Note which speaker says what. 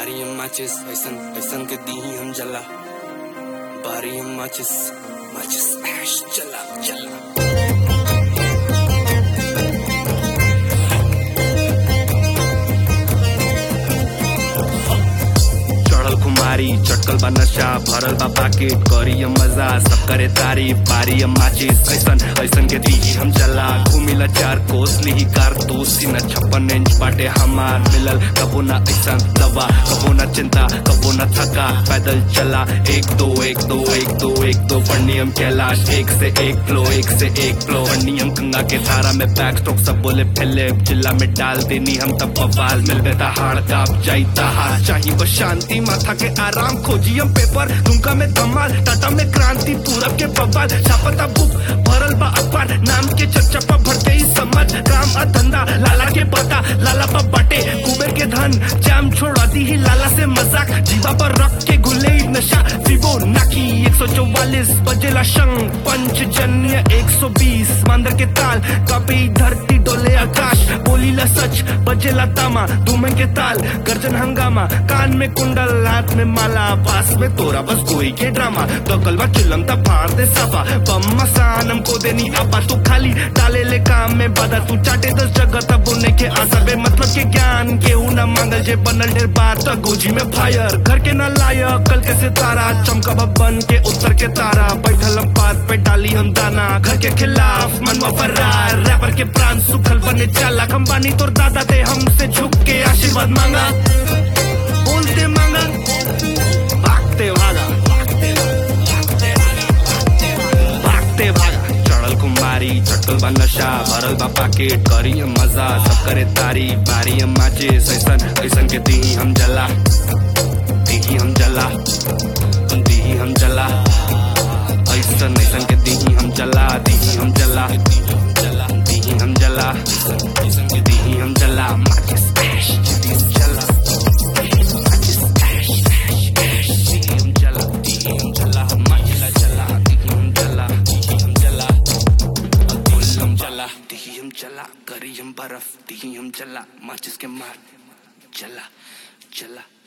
Speaker 1: बारी हम माचिस ऐसन ऐसन के दी हम जला बारी हम माचिस माचिस ऐश चला चला चढ़ल कुमारी चटकल बा नशा भरल बा पाकेट करी हम मजा सब करे तारीफ बारी हम माचिस ऐसन ऐसन के दी हम चला घूमिला चार कोस ली कार दोस्ती न छप्पन इंच बाटे हमार मिलल कबो ना ऐसन दवा कबो ना चिंता कबो ना थका पैदल चला एक दो एक दो एक दो एक दो पढ़नी हम कैलाश एक से एक फ्लो एक से एक फ्लो पढ़नी हम गंगा के धारा में बैक स्ट्रोक सब बोले फैले जिला में डाल देनी हम तब बवाल मिल बेटा हाड़ काप जाइता हार चाहिए बस शांति माथा के आराम खोजी हम पेपर दुमका में धमाल टाटा में क्रांति पूरब के बवाल छापता बुक भरल बा अखबार नाम के चर्चा पर भरते ही समझ काम आ धंधा लाला के पता लाला पर बटे कुबेर के धन जाम छोड़ा दी ही लाला से मजाक जीवा पर रख के गुले ही नशा फिबो नाकी एक सौ चौवालीस बजेला शंख पंचजन्य एक सौ बीस मांदर के ताल कपी धरती डोले आकाश बोलीला सच बजेला तामा धूमे के ताल गर्जन हंगामा कान में कुंडल हाथ में माला पास में तोरा बस कोई के ड्रामा तो कलवा चिलम ता फाड़ दे साफा बम मसानम को देनी आपा तू खाली डाले ले काम में बाधा तू चाटे दस जगह तब उन्हें के आशा बे मतलब के ज्ञान के ना मांगल जे बनल ढेर बार तो गोजी में फायर घर के ना लायक कल के सितारा चमका बन के उत्तर के तारा बैठल हम पात पे डाली हम दाना घर के खिलाफ मनवा फरार रैपर के प्राण सुखल बने चाला हम बानी तोर दादा थे हमसे झुक के आशीर्वाद मांगा बोलते मांगा भागते भागा भागते भागा चढ़ल कुमारी चटल बा नशा भरल बा पाकेट करी हम मजा सब करे तारी बारी हम माचिस ऐसन ऐसन के दी हम जला दी हम जला दी हम जला ऐसन ऐसन के दी हम जला दी हम जला दी हम जला ऐसन के दी हम जला माचिस ऐश दी हम जला माचिस ऐश ऐश ऐश दी हम जला दी हम जला माचिला जला दी हम जला दी हम जला गुल हम जला दी हम जला करी हम बर्फ दी हम जला माचिस के मार जला जला